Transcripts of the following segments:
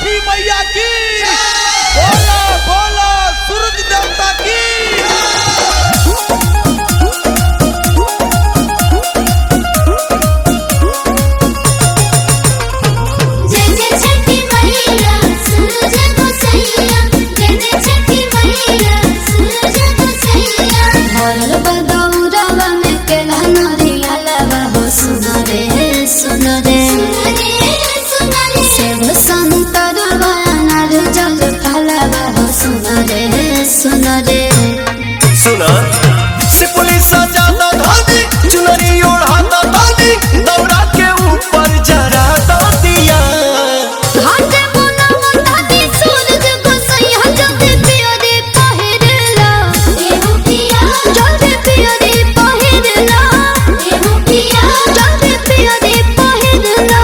छठी मैया की बोला बोला सूरज देवता की जय जय छठी मैया सूरज को सैया जय जय छठी मैया सूरज को सैया भरल बदौरवा में केला नरिया लवा हो सुन रे सुन रे सुन रे सेव संतरवा अनार जल फलवा हो सुन रे सुन रे सुना से पुलिस ज्यादा धानी चुनरी ओढ़ाता धानी दौड़ा के ऊपर जरा दिया हाथे बोला मोटाती सूरज को सैया जल्दी पियो रे पहिरला एहो पिया जल्दी पियो रे पहिरला एहो पिया जल्दी पियो रे पहिरला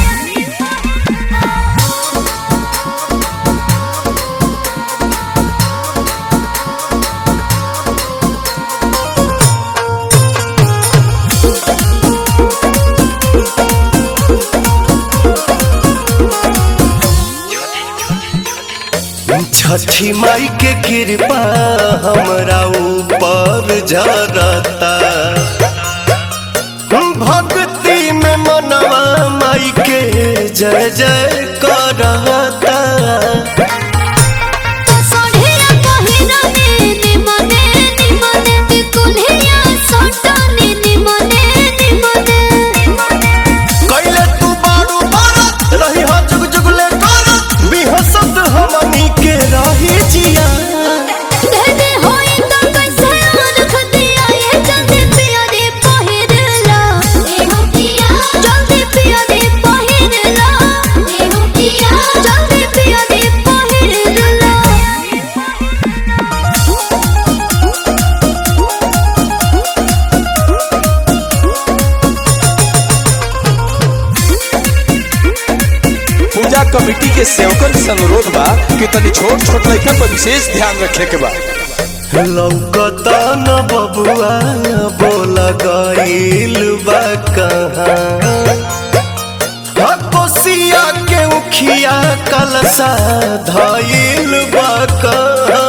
छठी माई के कृपा हमरा ऊपर जरता भक्ति में मनवा माई के जय जय करता सोढ़िया पहिरने निमने निमने तिकुलिया सोटने निमने निमने कैले तू बारू बारत रही हा जुग जुगले करत बिहसत हमनी के रही जिया धने होई तो कैसे रख दिया ये जल्दी पिया रे पहिरला एहो पिया जल्दी पिया रे पहिरला एहो पिया जल्दी पिया रे पहिरला पूजा कमेटी के सेवकन से अनुरोध बा कि तनी छोट छोट लड़कन पर विशेष ध्यान रखे के बा लौकता न बबुआ बोला गईल बा कहाँ कोसिया के उखिया कलसा धईल बा कहाँ